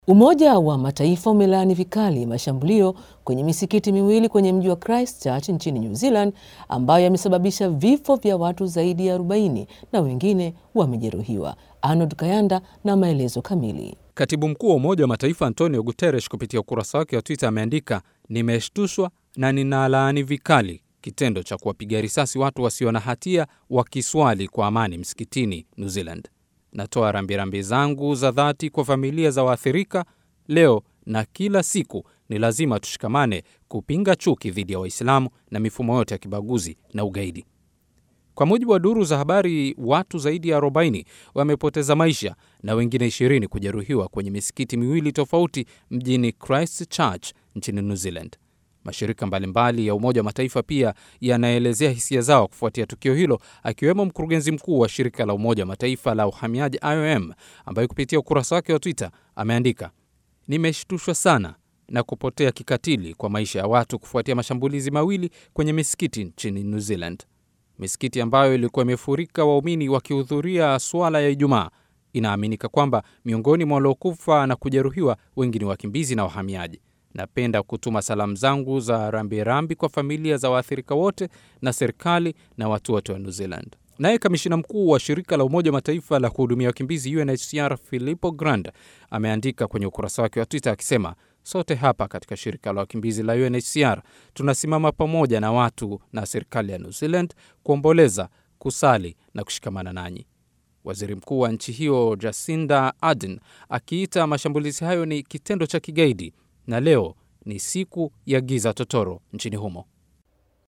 Umoja wa Mataifa umelaani vikali mashambulio kwenye misikiti miwili kwenye mji wa Christchurch nchini New Zealand ambayo yamesababisha vifo vya watu zaidi ya 40 na wengine wamejeruhiwa. Arnold Kayanda na maelezo kamili. Katibu mkuu wa Umoja wa Mataifa Antonio Guterres kupitia ukurasa wake wa Twitter ameandika, nimeshtushwa na ninalaani vikali kitendo cha kuwapiga risasi watu wasio na hatia wakiswali kwa amani msikitini New Zealand. Natoa rambirambi zangu za dhati kwa familia za waathirika. Leo na kila siku ni lazima tushikamane kupinga chuki dhidi ya Waislamu na mifumo yote ya kibaguzi na ugaidi. Kwa mujibu wa duru za habari, watu zaidi ya 40 wamepoteza maisha na wengine 20 kujeruhiwa kwenye misikiti miwili tofauti mjini Christchurch nchini New Zealand. Mashirika mbalimbali ya Umoja wa Mataifa pia yanaelezea hisia zao kufuatia tukio hilo, akiwemo mkurugenzi mkuu wa shirika la Umoja wa Mataifa la uhamiaji IOM, ambaye kupitia ukurasa wake wa Twitter ameandika, nimeshtushwa sana na kupotea kikatili kwa maisha ya watu kufuatia mashambulizi mawili kwenye misikiti nchini New Zealand. Misikiti ambayo ilikuwa imefurika waumini wakihudhuria swala ya Ijumaa. Inaaminika kwamba miongoni mwa waliokufa na kujeruhiwa wengi ni wakimbizi na wahamiaji. Napenda kutuma salamu zangu za rambirambi rambi kwa familia za waathirika wote na serikali na watu wote wa New Zealand. Naye kamishina mkuu wa shirika la Umoja wa Mataifa la kuhudumia wakimbizi UNHCR Filippo Grandi ameandika kwenye ukurasa wake wa Twitter akisema, sote hapa katika shirika la wakimbizi la UNHCR tunasimama pamoja na watu na serikali ya New Zealand kuomboleza, kusali na kushikamana nanyi. Waziri mkuu wa nchi hiyo Jacinda Ardern akiita mashambulizi hayo ni kitendo cha kigaidi na leo ni siku ya giza totoro nchini humo.